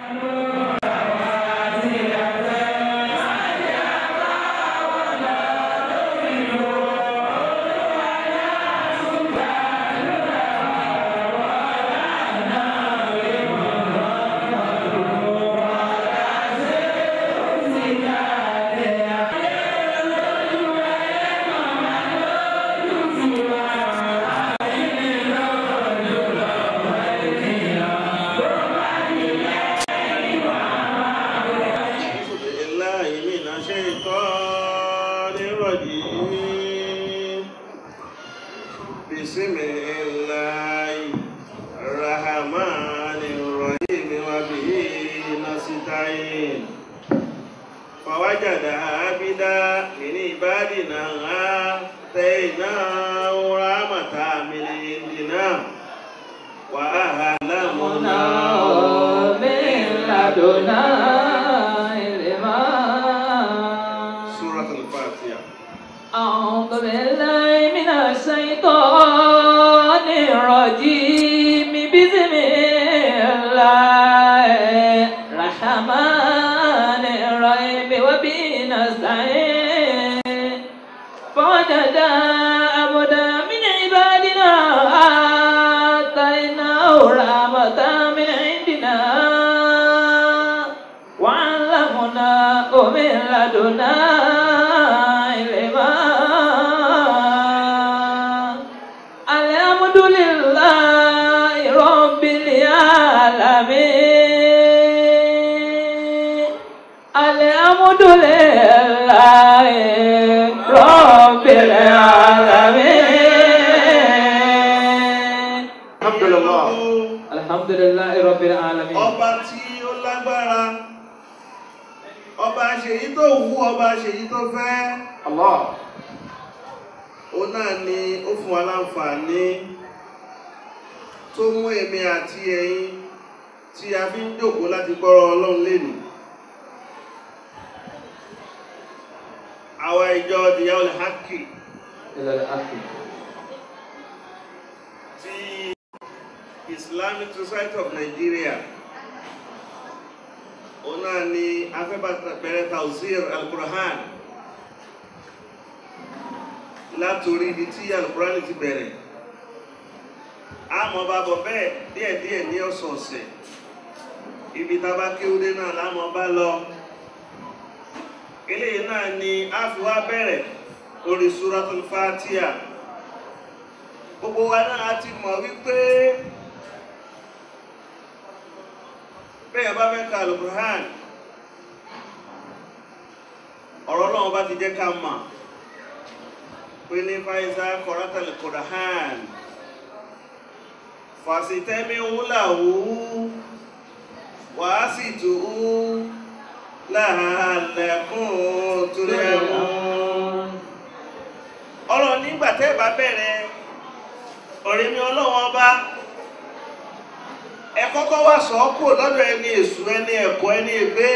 بالله من الشيطان الرجيم بسم الله الرحمن الرحيم وبه نستعين فوجد عبدا من عبادنا آتيناه رحمة من عندنا وأعلمناه سورة الفاتحة أعوذ بالله من الشيطان الرجيم بسم الله الرحمن الرحيم وبه نستعين فوجد عبدا من عبادنا آتيناه رحمة من عندنا وعلمناه من لدنا علما الحمد لله رب العالمين الحمد لله رب العالمين الحمد لله الحمد لله رب العالمين ọba tí ó lágbára ọba ṣèyí tó wù ọba ṣèyí tó fẹ́ الله òun náà ni ó fún wa láǹfààní tó mú èmi àti ẹ̀yin tí a fi ń jókòó láti gbọ́rọ̀ ọlọ́run lẹ́nu àwa ìjọ dìyà olè hákì إلى الآخر ti Islamic Society of Nigeria òun náà ni afẹ́bàtà bẹ̀rẹ̀ tawzir al-Qur'an látòrí ibi tí al-Qur'an ti bẹ̀rẹ̀ àmọ́ bá bọ̀ bẹ́ẹ̀ díẹ̀díẹ̀ ní ọ̀sọ̀ọ̀sẹ̀ ibi tá a bá kéwúdé náà lámọ́ bá lọ eléyìí náà ni a fi wá bẹ̀rẹ̀ lórí suratul Fatiha gbogbo wa náà ti mọ̀ wípé bẹ́ẹ̀ bá fẹ́ ka alukur'an ọ̀rọ̀ náà bá ti jẹ́ ká mọ̀ pé ní faiza kọ̀rọ̀tà alukur'an fàṣítẹ́mí wúláwú wàá sì tù ú láàlẹ́kùn tó lẹ́mú ọ̀rọ̀ nígbà tẹ́ bá bẹ̀rẹ̀ ọ̀rẹ́ mi ọlọ́wọ́n ọba ẹ kọ́kọ́ wá sọ ọ́ kúrò lọ́dọ̀ ẹni èṣù ẹni ẹ̀kọ́ ẹni ègbé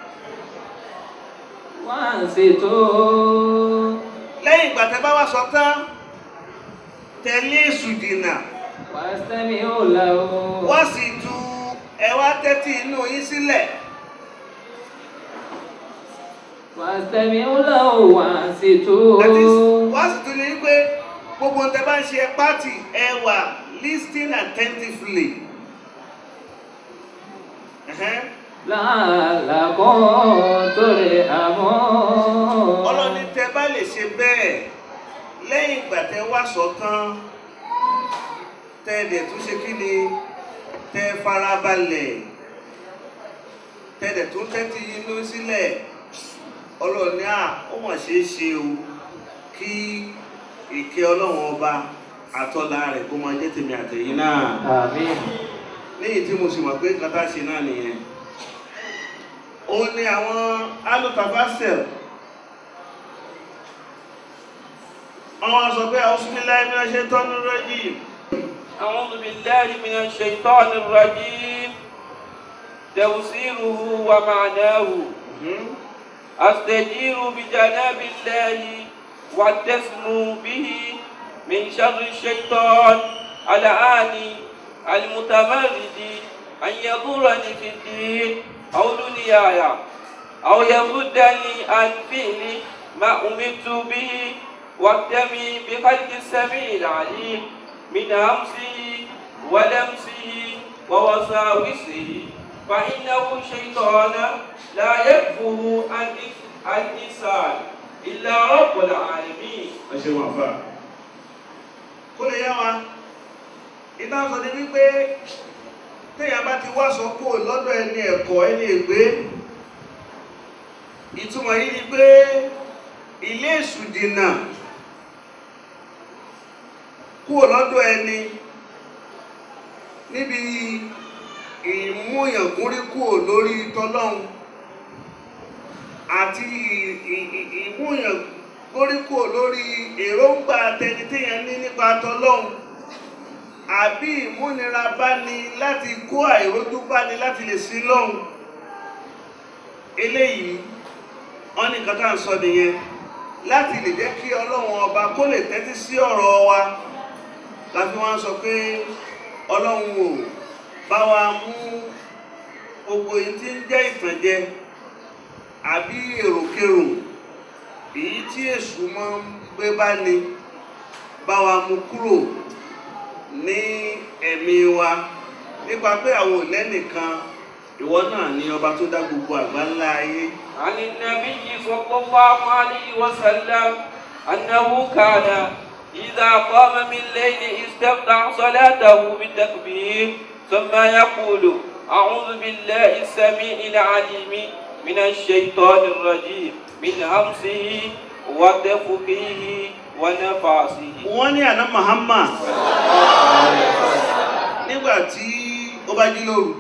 wọ́n sì tó lẹ́yìn ìgbà tẹ́ bá wá sọ tán tẹ̀lé èṣù dìnà wà sẹ́mi ó là ó. wọ́n sì tu ẹ wá tẹ́tí inú yín sílẹ̀ wà sẹ́mi ó là ó wà sì tó. That is, wọ́n sì tún ní pé gbogbo tẹ́ bá ń ṣe pátì ẹ wà listening attentively. Ẹ̀hẹ́n. làálàkọ́ torí àmọ́. ọlọ́ni tẹ bá lè ṣe bẹ́ẹ̀ lẹ́yìn ìgbà tẹ wá sọ tán tẹ dẹ̀ tún ṣe kí ni tẹ farabalẹ̀ tẹ dẹ̀ tún tẹ́tí inú sílẹ̀ ọlọ́ni à ó mọ̀ ṣe é ṣe o kí ìkẹ́ ọlọ́run ọba àtọ́lá rẹ̀ kó máa jẹ́ tèmi àtẹ̀yìn náà àmín. léyìí tí mo sì mọ̀ pé nǹkan tá a ṣe náà nìyẹn ó ní àwọn alùpàpàṣẹ àwọn sọ pé àwọn súnmílá ẹni ṣe tọ́nu rẹ́jì أعوذ بالله من الشيطان الرجيم تفسيره ومعناه أستجير بجناب الله واعتصم به من شر الشيطان العاني المتمرد أن يضرني في الدين أو دنياي أو يصدني عن فعل ما أمرت به واكتمي بخلق السميع العليم من همسه ولمسه ووساوسه فإنه شيطان لا يكفه عن عن إنسان إلا رب العالمين ẹ ṣe wọn fà kó lè yá wa iná sọ ni wípé téèyàn bá ti wá sọ kó lọ́dọ̀ ẹni ẹ̀kọ́ ẹni ègbé ìtumọ̀ yìí ni pé ilé èṣù dìnà kó lọ́dọ̀ ẹni níbi ìmúyàngúnrí kó lórí tọlọ́hun àti ìmúyàn gbóríkò lórí èròǹgbà tẹni téèyàn ní nípa tọlọ́hun àbí ìmúnira bá ní láti kó àìrójú bá ní láti lè sí lọ́hun eléyìí wọ́n ní nǹkan tá à ń sọ nìyẹn láti lè jẹ́ kí ọlọ́run ọba kó lè tẹ́tí sí ọ̀rọ̀ wa láti wọ́n sọ pé ọlọ́run ò bá wa mú gbogbo èyí tí ń jẹ́ ìtànjẹ àbí èròkérò èyí tí èṣù máa ń gbé bá ní bá wa mú kúrò ní ẹ̀mí wa nípa pé àwọn ò lẹ́nìkan ìwọ náà ni ọba tó dá gbogbo àgbáńlá ayé عن النبي صلى الله عليه وسلم أنه كان إذا قام من الليل استفتح صلاته بالتكبير ثم يقول أعوذ بالله السميع العليم من الشيطان الرجيم من همسه ونفخه ونفاسه wọ́n ní àná Muhammad nígbà tí ó bá jí lóru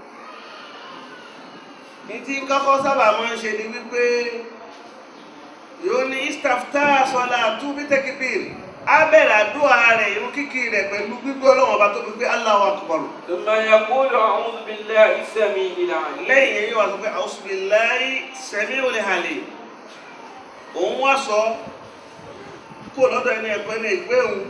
ní tí kọ́kọ́ sábà máa ń ṣe ni wípé yóò ní istafta sọlá túbí tẹkibir á bẹ̀rẹ̀ àdúrà rẹ̀ irun kíkì rẹ̀ pẹ̀lú gbígbé ọlọ́wọ́n ọba tó fi pé Allahu akbar ثم يقول أعوذ بالله السميع العليم lẹ́yìn yẹn yóò wá sọ pé auzubillahi sami'ul alim òun wá sọ kó lọ́dọ̀ ẹni ẹ̀pẹ́ ní ìgbé òun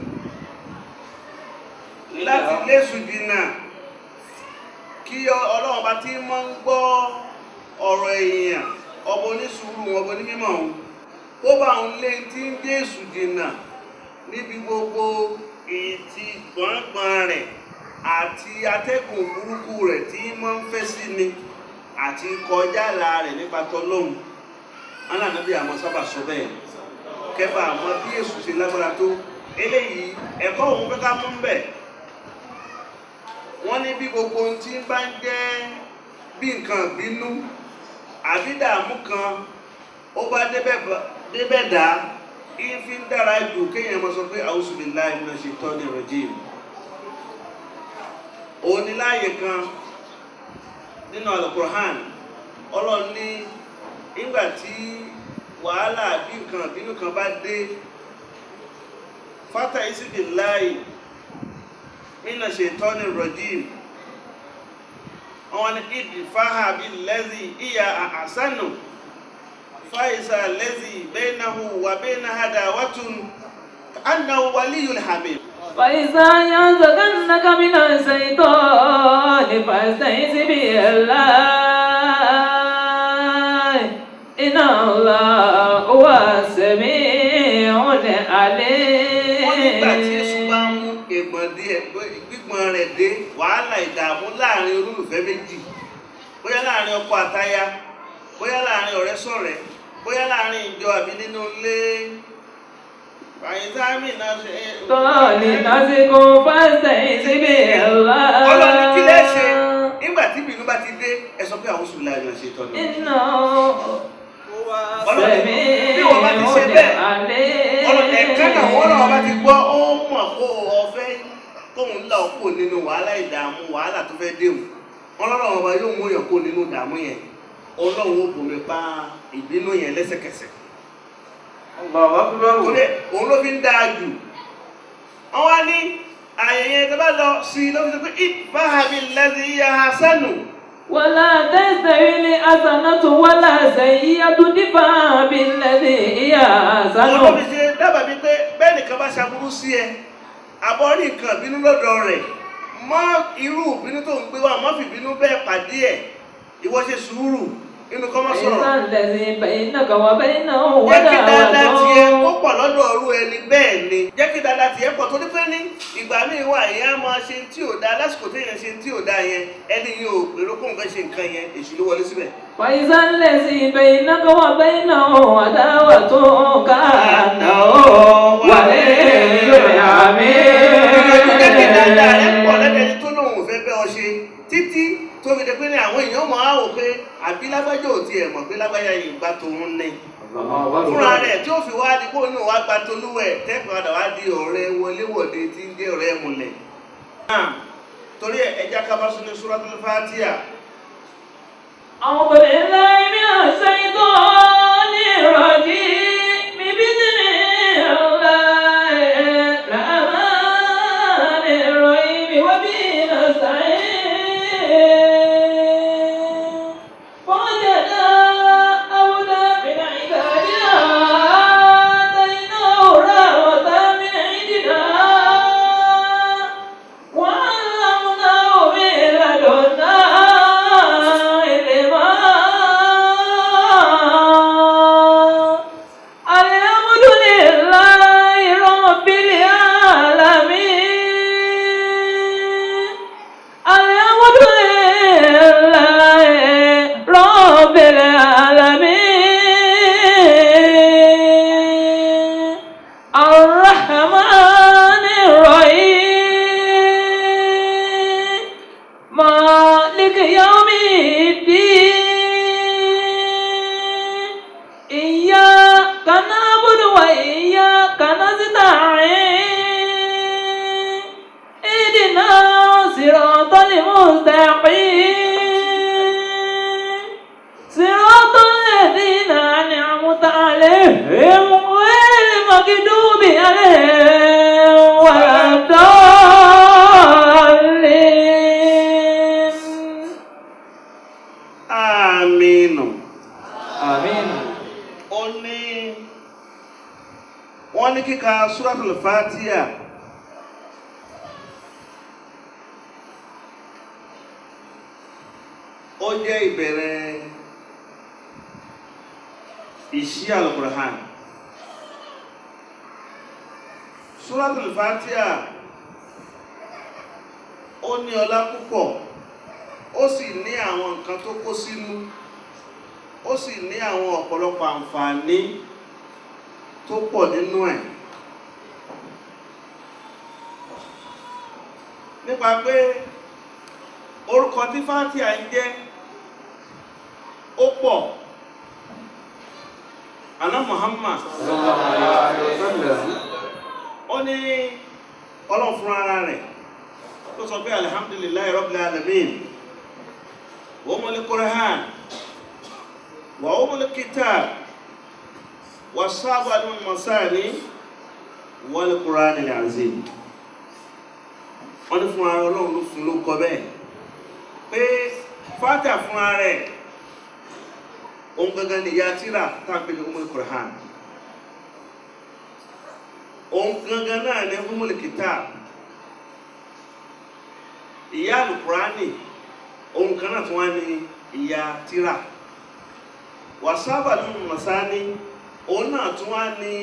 láti léṣù dínà kí ọlọ́run bá ti mọ́ ń gbọ́ ọ̀rọ̀ èèyàn ọbọ onísùúrù ọbọ onímọ̀ òun ó bá òun lé tí ń dé èṣù dínà níbi gbogbo ìtì gbọ̀ngbọ̀n rẹ̀ àti atẹ́gùn burúkú rẹ̀ tí mọ́ ń fẹ́ sí ni àti kọjá àlà rẹ̀ nípa tọlọ́hun alànàbí àmọ́ sábà sọ bẹ́ẹ̀ kẹfà àmọ́ bí èṣù ṣe lágbára tó eléyìí ẹ̀kọ́ òun fẹ́ ká mú ń bẹ̀ wọ́n ní bí gbogbo ohun tí bá ń jẹ́ bí nǹkan bínú àbí dààmú kan ó bá débẹ̀ dá ìfi ń dára jù kéèyàn mọ́ sọ pé a'udhu billahi minash shaitani rajim òun ni láàyè kan nínú alukur'an ọlọ́run ní nígbà tí wàhálà bí nǹkan bínú kan bá dé fata isibillahi mina shaitani rajim wọn ni idfaha billazi iya ahsanu faisa allazi bainahu wa bainaha dawatun annahu waliyyun hamid فإذا ينزغنك من الشيطان فاستعذ بالله إن الله هو السميع wọ́n nígbà tí èṣù bá العليم mú ègbọ̀n dé ẹgbẹ́ gbígbọ́n rẹ̀ dé wàhálà ìdààmú láàrin olólùfẹ́ méjì bóyá láàrin ọkọ àtaya bóyá láàrin ọ̀rẹ́ sọ̀rẹ́ bóyá láàrin ìjọ àbí nínú ilé àyíkámi náà ṣe tọ́ọ̀lì lásìkò فاستعذ بالله ọlọ́ni kí lẹ́ ṣe nígbà tí ìbínú bá ti dé ẹ sọ pé àwọn oṣù láàrin ọ̀ṣẹ́ tọ́nu إنه ọlọ́ni سميع bí wọ́n bá ti ṣe bẹ́ẹ̀ عليم ọlọ́ni ẹ̀ka náà wọ́n náà bá ti gbọ́ ó mọ̀ kó ọ̀fẹ́ tóun là ó kò nínú wàhálà ìdààmú wàhálà tó fẹ́ déhùn ọlọ́run ọba yóò mú yàn kó nínú ìdààmú yẹn ọlọ́run ó bomi pa ìbínú yẹn lẹ́sẹ̀kẹsẹ̀ الله أكبر torí òun ló fi ń dáa jù wọ́n wá ní àyẹ̀yẹ tó bá lọ sí i ló fi sọ pé ìfáhàbí lẹ́sìn ìyá hasanu ولا تستوي الحسنة ولا سيئة ادفع بالذي هي àwọn ló fi أحسن ṣe dábàá bíi pé bẹ́ẹ̀ nìkan bá ṣaburú sí ẹ àbọ̀ rí nǹkan bínú lọ́dọ̀ rẹ̀ mọ́ irú ìbínú tó ń gbé wá mọ́ fìbínú bẹ́ẹ̀ pàdé ẹ̀ ìwọ ṣe sùúrù inú kọ́ mọ́ sọ̀rọ̀ فإذا الذي بينك وبينه jẹ́ kí dáadáa tiẹ̀ kó عداوة pọ̀ lọ́dọ̀ ọ̀rú ẹni bẹ́ẹ̀ ni jẹ́ kí dáadáa tiẹ̀ pọ̀ torí pé ní ìgbà míì wà yẹn á máa ṣe tí ò dáa lásìkò téèyàn ṣe tí ò dáa yẹn ẹni yìí ò gbèrò kó nǹkan ṣe nǹkan yẹn èṣù ló wọlé síbẹ̀. فإذا الذي بينك وبينه عداوة كأنه ولي jẹ́ kí dáadáa rẹ̀ pọ̀ حميد lẹ́dẹ̀ẹ́ni tó lóun ò fẹ́ bẹ́ ọ ṣe títí tó fi dé pé ní àwọn èèyàn mọ̀ á wò pé àbí lágbájá ò tiẹ̀ mọ̀ pé lágbájá yìí gbá tòun ní. fúnra rẹ̀ tí ó fi wá di kó náà wá gba tolúwẹ̀ tẹ́kọ̀ọ́ àdá wá di ọ̀rẹ́ wọléwọ̀de tí ń jẹ́ ọ̀rẹ́ múlẹ̀. náà torí ẹ̀ ẹja kábàásù ní Suratul Fatiha أعوذ بالله من الشيطان الرجيم بسم الله الرحمن الرحيم وبه نستعين فوجدا عبدا من عبادنا آتيناه رحمة من عندنا وعلمناه من لدنا علما الحمد لله رب العالمين الحمد لله رب العالمين الرحمن الرحيم مالك يوم الدين إياك نعبد وإياك نستعين اهدنا صراط المستقيم صراط الذين أنعمت عليهم غير المغضوب عليهم ولا الضالين àmínù. آمين ó ní wọ́n ní kíka Suratul Fatiha ó jẹ́ ìbẹ̀rẹ̀ ìṣí Al-Qur'an Suratul Fatiha ó ní ọlá púpọ̀ ó sì ní àwọn nǹkan tó kó sínú ó sì ní àwọn ọ̀pọ̀lọpọ̀ àǹfààní tó pọ̀ nínú ẹ̀ nípa pé orúkọ tí Fátíà ń jẹ́ ó pọ̀ àná Muhammad ó ní ọlọ́run fún ara rẹ̀ tó sọ pé alhamdulillahi rabbil alamin wa umul Qur'an wa umul kitab wa sábàlú masani wal Qur'anil azim wọ́n ní fún ara ọlọ́run ló fún ló kọ bẹ́ẹ̀ pé Fátíà fún ara rẹ̀ ohun gangan ni ìyá tíra táàpé ní umul Qur'an ohun gangan náà ní umul kitab ìyá alukurani ohun kan náà tún wá ní ìyá tíra wàsábà nínú masani òun náà tún wá ní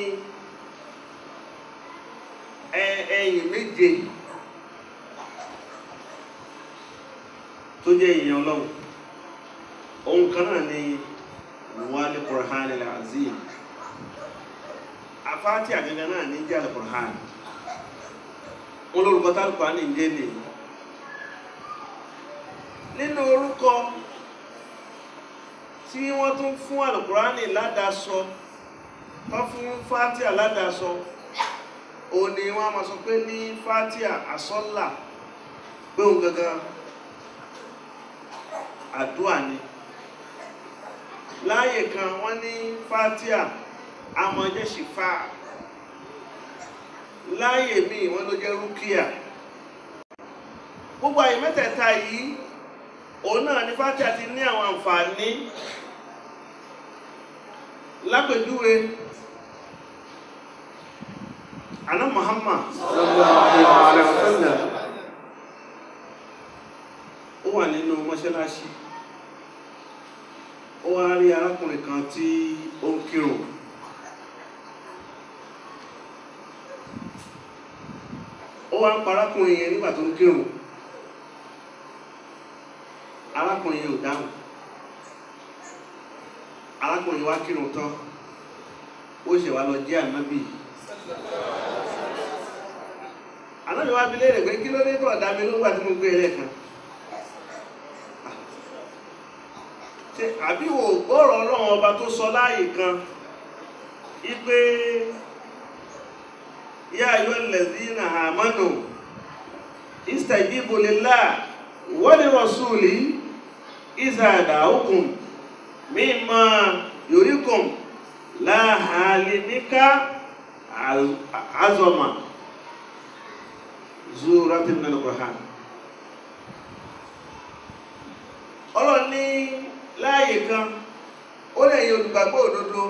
ẹ̀yìn méje tó jẹ́ ìyẹn ọlọ́run ohun kan náà ní wàlí kurhani azim afáàtì àgẹ́gẹ́ náà ní jẹ́ alukurhani wọn lórúkọ tá alukurhani ń jẹ́ nìyí nínú orúkọ tí wọ́n tún fún alukurani ládàásọ wọ́n fún fatia ládàásọ o ní wọ́n a máa sọ pé ní fatia asọ́là pé òun gangan àdúà ni láàyè kan wọ́n ní fatia amọ̀jẹ́ ṣìfà láàyè míì wọ́n ló jẹ́ rúkìá gbogbo àyè mẹ́tẹ̀ẹ̀ta yìí òun náà ní Fátíà ti ní àwọn àǹfààní lápèjúwe àná Muhammad wà nínú mọ́ṣáláṣí ó wá rí arákùnrin kan tí ó ń kírun ó wá ń pa arákùnrin yẹn nígbà tó ń kírun arákùnrin yẹn ò dáhùn arákùnrin wá kírun tán ó ṣe wá lọ jẹ́ ànábì ànábì wá bi léèrè pé kí ló dé tó ọ̀dà mi nígbà tí mo gbé ẹlẹ́kan ṣe àbí wò gbọ́rọ̀ ọlọ́run ọba tó sọ láàyè kan ipe yá ayọ́ lẹ́dínà àmánù istajibu lillah wa li rasuli iza da'ukum mimma yurikum la halimika azama zuratin min al-Qur'an ọlọ́run ní láàyè kan ó lè yẹ olùgbàgbọ́ òdodo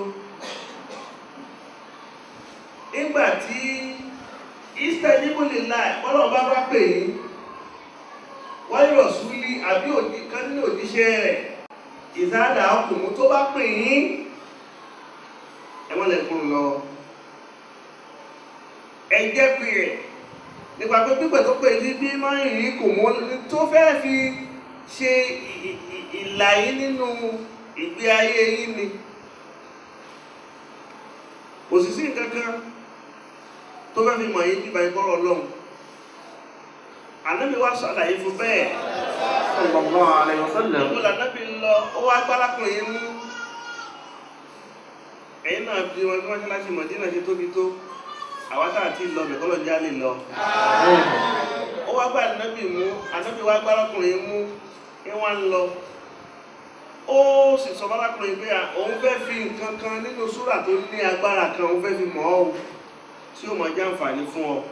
nígbà tí easter níbùlì láì ọlọ́run bá bá pè yín wáyé rọ̀súlì àbí òdì kan nínú òjíṣẹ́ rẹ̀ ìsáàdà ọkùnrin tó bá pè yín ẹ̀wọ̀n lẹ́kùn lọ ẹ jẹ́ pé rẹ̀ nípa pé pípẹ̀ tó pè ní bí máa ń yìí kò mọ́ tó fẹ́ fi ṣe ìlà yín nínú ìgbé ayé yín ni òsìsí nǹkankan tó fẹ́ fi mọ̀ yín bíbá ìkọ́rọ̀ ọlọ́run ànábì wá ṣàlàyé fún bẹ́ẹ̀ sallallahu alayhi wa sallam ìwọ̀n lànábì lọ ó wá gbálákùnrin mú ẹ̀yìn náà bí wọn bí wọ́n ṣe láti mọ̀ dínà ṣe tóbi tó àwátà àti ìlọ bẹ̀kọ́lọ̀ já lè lọ ó wá gbá ànábì mú ànábì wá gbálákùnrin mú ní wọ́n ń lọ ó sì sọ bálákùnrin pé à, òun fẹ́ fi nǹkan kan nínú súrà tó ní agbára kan òun fẹ́ fi mọ̀ ọ́ tí ó mọ̀ jàǹfààní fún ọ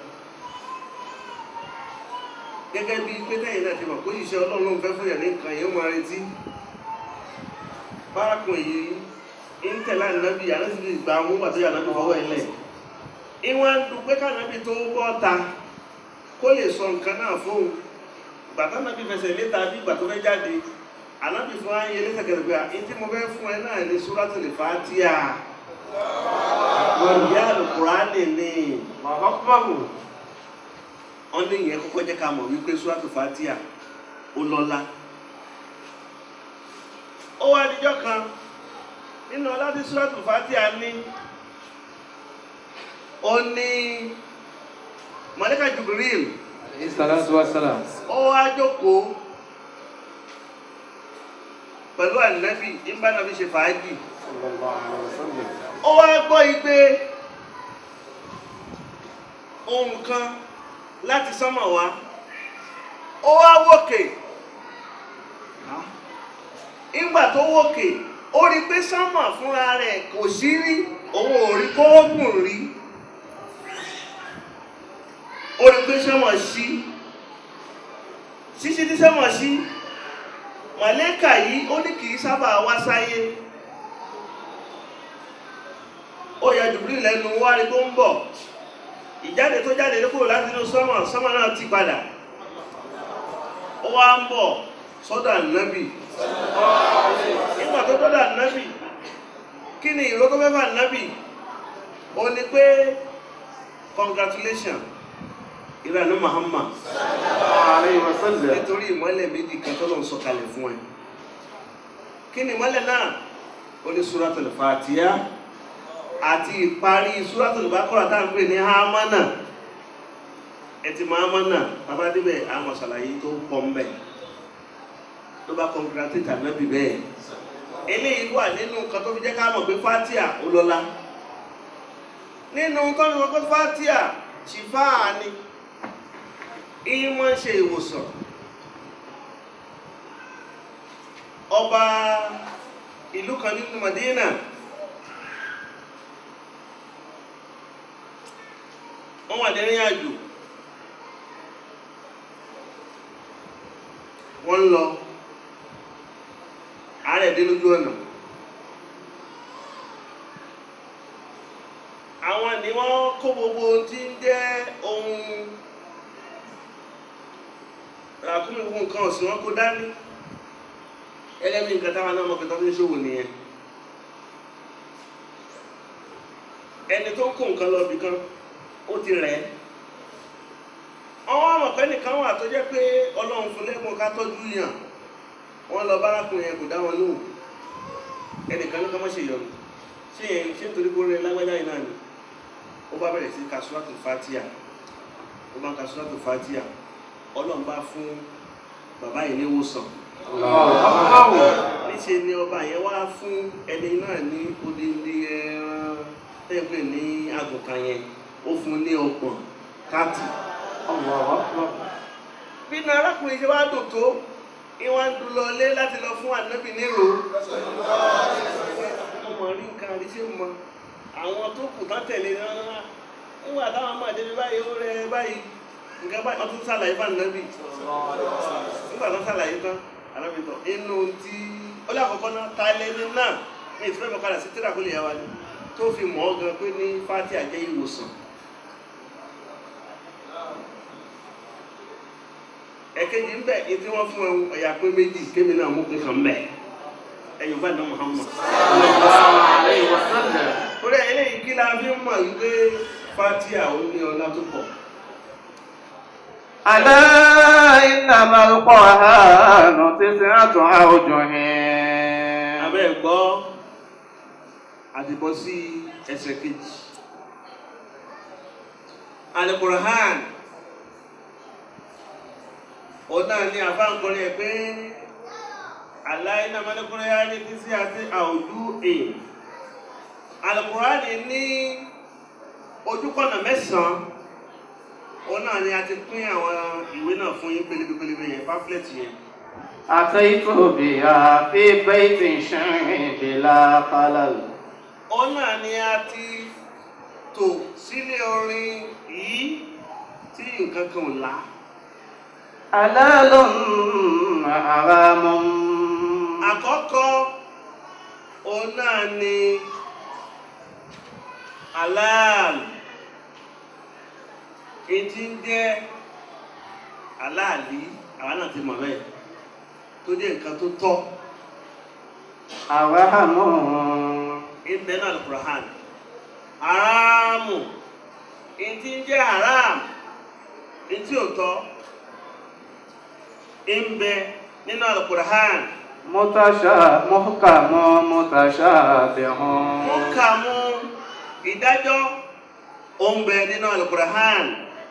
gẹ́gẹ́ bí pé tẹ́yìn náà ti mọ̀ kó ìṣẹ́ ọlọ́run ló ń fẹ́ fún yàn ní nǹkan yìí ó máa retí bárakùnrin yìí ń tẹ̀lé ànábì ànábì ti gbà mú pàtó yà ànábì fọwọ́ ilẹ̀ ìwọ̀n ń dùn pé kánábì tó bọ́ ta kó lè sọ nǹkan náà fóun gbàtà ànábì fẹsẹ̀ léta bí ìgbà tó fẹ́ jáde ànábì fún ayé lẹ́sẹ̀kẹsẹ̀ pé àyè tí mo fẹ́ fún ẹ náà ní Suratul Fatiha ìyá Al-Qur'ani ni mọ̀kọ́kọ́bù wọ́n ní ìyẹn kọ́kọ́ jẹ́ ká mọ̀ wípé Suratul Fatiha ó lọ́lá ó wá níjọ́ kan nínú ọlá tí Suratul Fatiha ní ó ní màláíkà Jibril alayhi salatu wa salam ó wá jókòó pẹ̀lú ànábì nígbà náà fi ṣe fàájì sallallahu alayhi wa sallam ó wá gbọ́ igbe ohun kan láti sánmọ̀ wá ó wá wòkè ìgbà tó wòkè ó rí pé sánmọ̀ fúnra rẹ̀ kò sí rí òun ò rí kóògùn rí ó rí pé sánmọ̀ sí ṣíṣí tí sánmọ̀ sí màlẹ́kà yìí ó ní kì í sábà wá sáyé ó yà jùbírí lẹ́nu wá rí tó ń bọ̀ ìjáde tó jáde ló kúrò láti inú sọ́mọ̀ sọ́mọ̀ náà ti padà ó wá ń bọ̀ sọ́dọ̀ ànábì nígbà tó dọ́dọ̀ ànábì kí ni ìró tó fẹ́ fà ànábì ó ní pé congratulation ìrànú Muhammad alayhi wa sallam nítorí ìmọ́lẹ̀ méjì kan tó lọ́n sọ̀kalẹ̀ fún ẹ kí ni ìmọ́lẹ̀ náà ó ní Suratul Fatiha àti ìparí Suratul Baqara tá à ń pè ní hamana ẹtì mahamana bàbá débẹ̀ àwọn ṣàlàyé tó pọ̀ ń bẹ̀ ló bá congratulate ànábì bẹ́ẹ̀ eléyìí wà nínú nǹkan tó fi jẹ́ ká mọ̀ pé Fatiha ó lọ́lá nínú tó fi mọ̀ pé Fatiha ṣìfáà ni ìyí máa ń ṣe ìwòsàn ọba ìlú kan nínú Madina wọ́n wà lẹ́rìn àjò wọ́n ń lọ àárẹ̀ dé lójú ọ̀nà àwọn ni wọ́n kó gbogbo ohun tí ń jẹ́ ohun ràkúnmí wo nǹkan ọ̀sìn wọn kó dání gẹ́gẹ́ bí nǹkan táwọn náà mọ̀ pé tó fi ń ṣòwò nìyẹn ẹni tó ń kó nǹkan lọ bìkan ó ti rẹ̀ ẹ́ àwọn àmọ̀pẹ́ nìkan wà tó jẹ́ pé ọlọ́run fún lẹ́gbọ̀n ká tọ́jú yàn wọ́n lọ bárakùnrin yẹn kò dá wọn lóhùn ẹnìkan ló kọ́ mọ́ ṣe yọnu ṣé yẹn ṣé nítorí kó rẹ lágbájá yìí náà ni ó bá bẹ̀rẹ̀ sí kasuwatu fatia ó bá ń kasuwatu fatia ọlọ́run bá fún bàbá yìí níwòsàn níṣẹ́ ni ọba yẹn wá fún ẹni náà ní odindi ẹran tẹ́gbẹ̀ ní àgùntàn yẹn ó fún ní ọgbọ̀n káàtì bí ní arákùnrin ṣe wá dùn tó ìwọ̀n ń dùn lọlé láti lọ fún ànábì nírò ọmọ rí nǹkan àríṣẹ́ mọ àwọn tó kù tán tẹ̀lé náà nígbà táwọn máa débi báyìí ó rẹ báyìí nǹkan báyìí wọ́n tún sàlàyé fún ànábì nígbà tán sàlàyé tán ànábì tán inú tí ó lé àkọ́kọ́ náà ta lẹ́ni náà ní ìfẹ́ mọ̀kadà sí tíra kó lè yá wa ni tó fi mọ̀ ọ́ gan pé ní fati àjẹ́ ìwòsàn ẹ̀kejì ń bẹ̀ ètí wọ́n fún ẹ̀hún ẹ̀yà pé méjì kémi náà mú pé kàn bẹ̀ ẹ̀yìn bá dán Muhammad torí ẹ̀ eléyìí kí la fi ń mọ̀ wípé fatia ó ní ọlá tó pọ̀ ألا إنما القرآن تسعة أوجه abẹ́ ẹ̀ gbọ́ àdìbọ́ sí ẹsẹ̀ kejì Al-Qur'an òun náà ní àfáǹkọrin ẹ̀ pé aláìná mọ́lẹ́kùnrin yá ní tí sí àti àwùjú è Al-Qur'an ní ojúkọ̀nà mẹ́sàn-án òun náà ni a ti pín àwọn ìwé náà fún yín pélébépélébé yẹn pamphlet yẹn أتيت بها في بيت شرع بلا خلل òun náà ni a ti tò sílé orin yìí tí nǹkan kan ò lá حلال حرام àkọ́kọ́ òun náà ni halal etí ń jẹ́ aláàlí àwa náà ti mọ̀ bẹ́ẹ̀ tó jẹ́ nǹkan tó tọ́ حرام ìbẹ̀ náà Al-Qur'an haramu etí ń jẹ́ haram etí ò tọ́ ìbẹ̀ nínú Al-Qur'an متشا محكم متشابه mú kà mú ìdájọ́ òǹbẹ nínú Al-Qur'an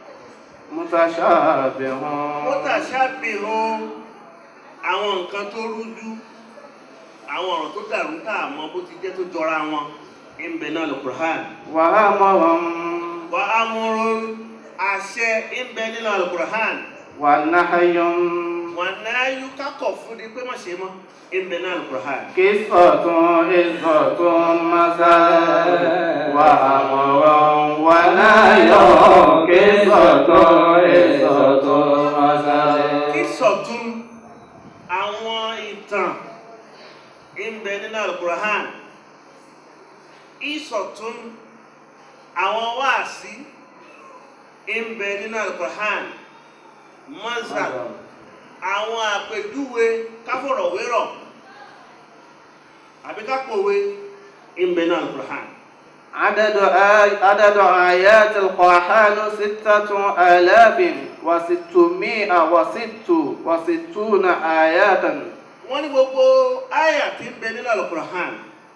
متشابه mutashabihun àwọn nǹkan tó rújú àwọn ọ̀rọ̀ tó dàrú tá a mọ̀ bó ti jẹ́ tó jọra wọn ìbẹ̀ náà Al-Qur'an وأمر wa amrun àṣẹ ìbẹ̀ nínú Al-Qur'an ونهي wọn náà yú kákọ̀ fún ni pé má ṣe mọ́ ìbẹ̀ náà Al-Qur'an قصة عزة مثلا وأمر ونهي قصة عزة مثلا kí sọ̀tún àwọn ìtàn ìbẹ̀ nínú Al-Qur'an ìsọ̀tún àwọn wáàsí ìbẹ̀ nínú Al-Qur'an mọ́sà àwọn àpèjúwe káfọ̀rọ̀wérọ̀ àbí kápòwe ìbẹ̀ nínú Al-Qur'an عدد آي... عدد آيات القرآن ستة آلاف وستمائة وست وستون آية wọ́n ní gbogbo àyà tí ń bẹ nínú Al-Qur'an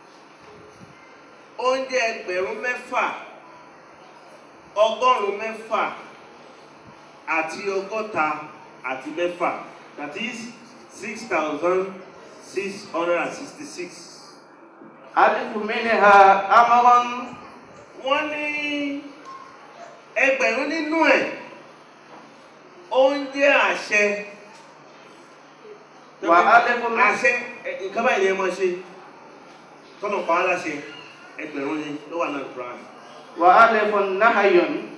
oúnjẹ ẹgbẹ̀rún mẹ́fà ọgọ́rùn-ún mẹ́fà àti ọgọ́ta àti mẹ́fà that is six thousand six hundred and sixty six. ألف منها أمر wọ́n ní ẹgbẹ̀rún nínú ẹ̀ oúnjẹ àṣẹ Wà á lẹ́kùn náà. àṣẹ ẹ, nǹkan báyìí ni ẹ máa ṣe tọ́nà pa á láṣẹ ẹgbẹ̀rún ni ló wà náà Quran وألف نهي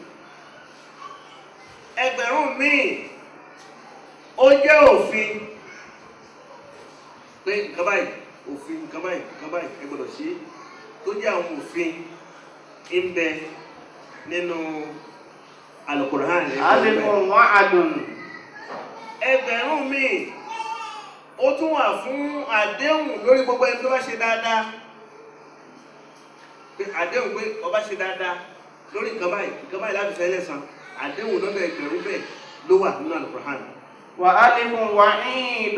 ẹgbẹ̀rún míì ó jẹ́ òfin pé nǹkan báyìí òfin nǹkan báyìí nǹkan báyìí ẹ gbọ́dọ̀ ṣe é tó jẹ́ àwọn òfin ń bẹ nínú Al-Qur'an ألف وعد ẹgbẹ̀rún míì ó tún wà fún àdéhùn lórí gbogbo ẹni tó bá ṣe dáadáa pé àdéhùn pé ọba ṣe dáadáa lórí nǹkan báyìí nǹkan báyìí láti fẹ́ lẹ́sàn àdéhùn lọ́nà ẹgbẹ̀rún bẹ́ẹ̀ ló wà nínú Al-Qur'an وألف وعيد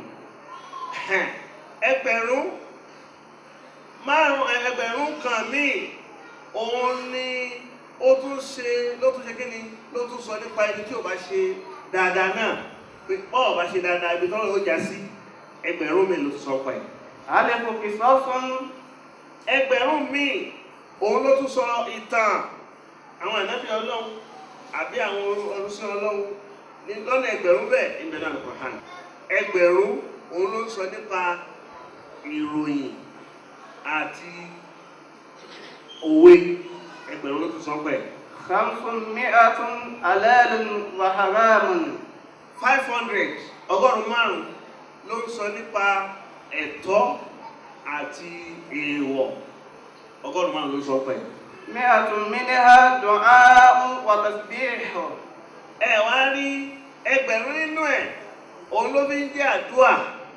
ẹgbẹ̀rún márùn ẹgbẹ̀rún kan míì òun ni ó tún ṣe ló tún ṣe kí ni ló tún sọ nípa ẹni tí ò bá ṣe dáadáa náà pé ọ̀ ọ̀ bá ṣe dáadáa ibi tọ́lọ̀ ó já sí ẹgbẹ̀rún mi ló tún sọ pa ẹ̀ ألف قصص ẹgbẹ̀rún míì òun ló tún sọ ìtàn àwọn ànábì ọlọ́run àbí àwọn ọlọ́sìn ọlọ́run ní lọ́nà ẹgbẹ̀rún bẹ́ẹ̀ ìbẹ̀ náà lọ́kọ̀ hàn ẹgbẹ̀rún òun ló ń sọ nípa ìròyìn àti òwe ẹgbẹ̀rún ló tún sọ pẹ̀ خمسمائة حلال وحرام five hundred ọgọ́rùn-ún márùn-ún ló ń sọ nípa ẹ̀tọ́ àti èèwọ̀ ọgọ́rùn-ún márùn-ún ló ń sọ pẹ̀. مئة منها دعاء وتسبيح ẹ wá rí ẹgbẹ̀rún nínú ẹ̀ òun ló fi ń jẹ́ àdúà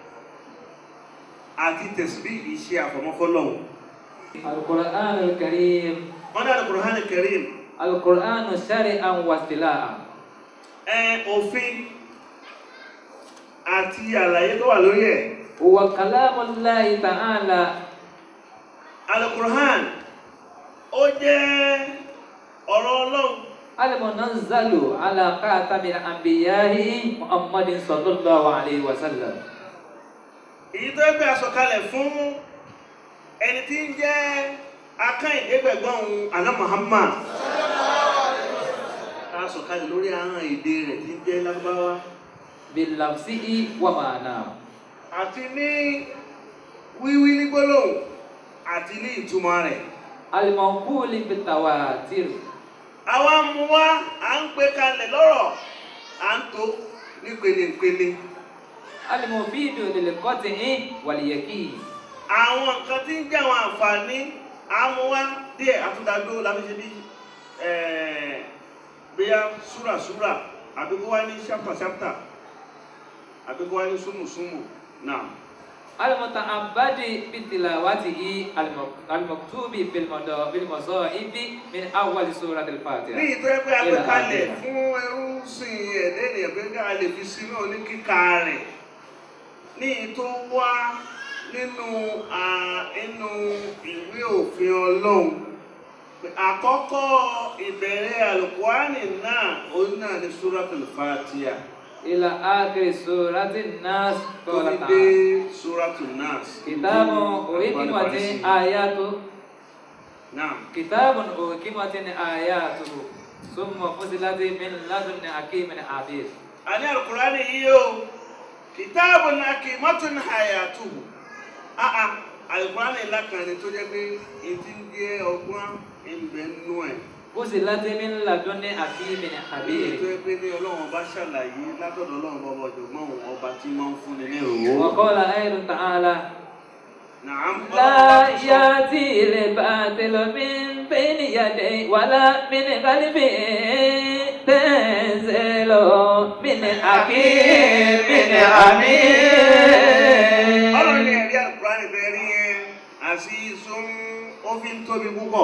àti tẹ̀síbí ìṣe àfọmọ́fọ́lọ́hùn. القرآن الكريم wọ́n dá Al-Qur'an Al-Karim القرآن شرعا واصطلاحا ẹ òfin àti àlàyé tó wà lórí ẹ̀. هو كلام الله تعالى Al-Qur'an ó jẹ́ ọ̀rọ̀ ọlọ́run المنزل على خاتم الأنبياء محمد صلى الله عليه وسلم èyí tó gbé àsọkalẹ̀ fún ẹni tí ń jẹ́ akányìndégbẹ̀gbọ́n àná Muhammad àsọkalẹ̀ lórí àwọn èdè rẹ̀ tí ń jẹ́ lágbáwá بلفظه ومعناه àti ní wíwí ní gbólóhùn àti ní ìtumọ̀ rẹ̀ المنقول بالتواتر àwa mú wá à ń gbé kalẹ̀ lọ́rọ̀ à ń tó ní pelepele المفيد للقطع واليقين àwọn nǹkan tí ń jẹ́ àwọn àǹfààní àmúwá díẹ̀ àtúndàdó láti ṣe bí bóyá súràsúrà àbí kó wá ní ṣáptàṣáptà àbí kó wá ní súnmùsúnmù náà. المتعبد بتلاوته الم- المكتوب في المضا- في المصائب من أول سورة ní الفاتحة ìtọ́ ẹgbẹ́ agbékalẹ̀ fún ẹrú sìn ẹ̀dẹ́ ènìyàn pé ká lè fi sínú oníkíkà rẹ̀ ní ìtọ́ wá nínú à, inú ìwé òfin ọlọ́run pé àkọ́kọ́ ìbẹ̀rẹ̀ àlùkùránì náà òun náà ní suratul Fatiha إلى آخر سورة الناس tó قال fi dé تعالى suratul Nas. كتاب أحكمت آياته náà كتاب أحكمت آياته ثم فصلت من لدن حكيم عبيد àní àlùkùránì yìí o kitabun hakimatun hayatuhu àà àlùkùránì ńlá kan ni tó jẹ́ pé ètí ń jẹ́ ọgbọ́n ìbẹ̀ nú ẹ̀ فصلت من لدن حكيم èyí tó عبيد yẹ pé ní ọlọ́run ọba ṣàlàyé látọ̀dọ̀ ọlọ́run ọba ọ̀jọ̀gbọ́n òun ọba tí máa ń fúnni ní ìròwó. وقال أيضا تعالى Nàám لا يأتي الباطل من بين يديه ولا من خلفه تنزل من حكيم ọlọ́run ní حميد ẹ̀rí àlùkùránì fẹ́ rí yẹn àti ìsún ó fi ń tóbi púpọ̀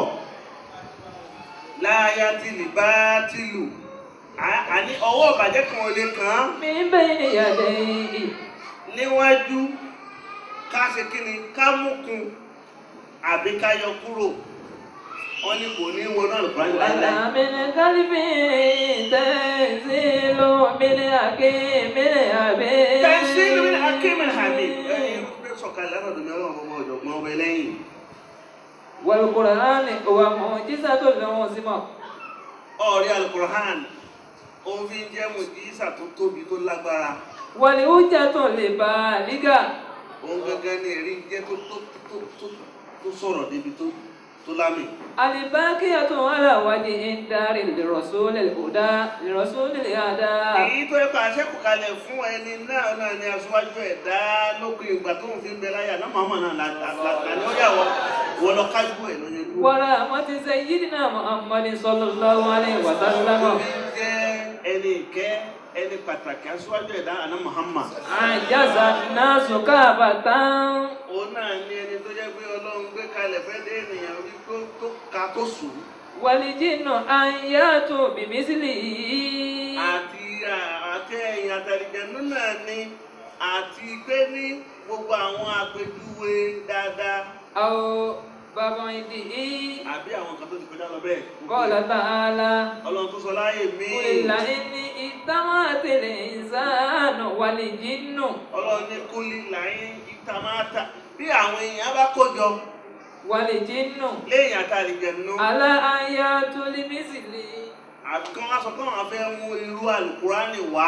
láyà tí lè bá tìlù àní ọwọ́ ìbàjẹ́ kan ò lè kàn án. من بين يديه níwájú ká ṣe kí ni ká mú kun àbí ká yọ kúrò wọn ní kò ní wọnú àlùkùránì ولا láíláí. من خلفه تنزل من حكيم حميد tẹ̀síìlì mi akéèmì hàmì ẹ̀yìn pé sọ̀kalẹ̀ látọ̀dọ̀ mi ọlọ́run ọmọ ọ̀jọ̀gbọ́n ọbẹ̀ lẹ́yìn. والقرآن هو معجزة عظيمة ọ̀rí àlùkùránì òfin jẹ́ mùjísà tó tóbi tó lágbára والحجة البالغة òun gangan ní ẹ̀rí jẹ́ tó tó tó tó tó sọ̀rọ̀ débi tó tó lámì. الباقية على وجه الدار لرسول الهدى لرسول الهدى èyí tó yẹ kó aṣẹ́kù kalẹ̀ fún ẹni náà náà ni aṣáájú ẹ̀dá lópin ìgbà tó ń fi ń bẹ láyà náà màmá náà là là ní ó yà wọ wọ lọ kájú ẹ̀ lóye dúró. ورحمة سيدنا محمد صلى الله عليه وسلم Tó fi ń jẹ́ ẹni ìkẹ́ ẹni pàtàkì aṣíwájú ẹ̀dá àná Muhammad àjàsà náà sùkà bàtà òun náà ní ẹni tó jẹ́ pé ọlọ́run gbé kalẹ̀ fẹ́ dé ènìyàn orí tó tó ka tó sùn wàlìjìnnà àyàtò bìmísìlì àti àti ẹ̀yìn àtàlìjẹ̀nú náà ni àti pé ní gbogbo àwọn àpèjúwe dáadáa àwọn bàbá ìdí àbí àwọn kan tó ti kọjá lọ bẹ́ẹ̀. kọ́lá tààlà ọlọ́run tó sọ láàyè mí kùlìlà ẹni ìtàwọn àtẹlẹ ìsànà wàlìjìnnà ọlọ́run ní kúlí làyín ìtàmáta bí àwọn èèyàn bá kójọ wàlìjìnnà léèyàn àtàlìjẹ̀nú àlà àyàtò bìmísìlì àkàn aṣọ kan àwọn fẹ́ mú irú àlùkùránì wá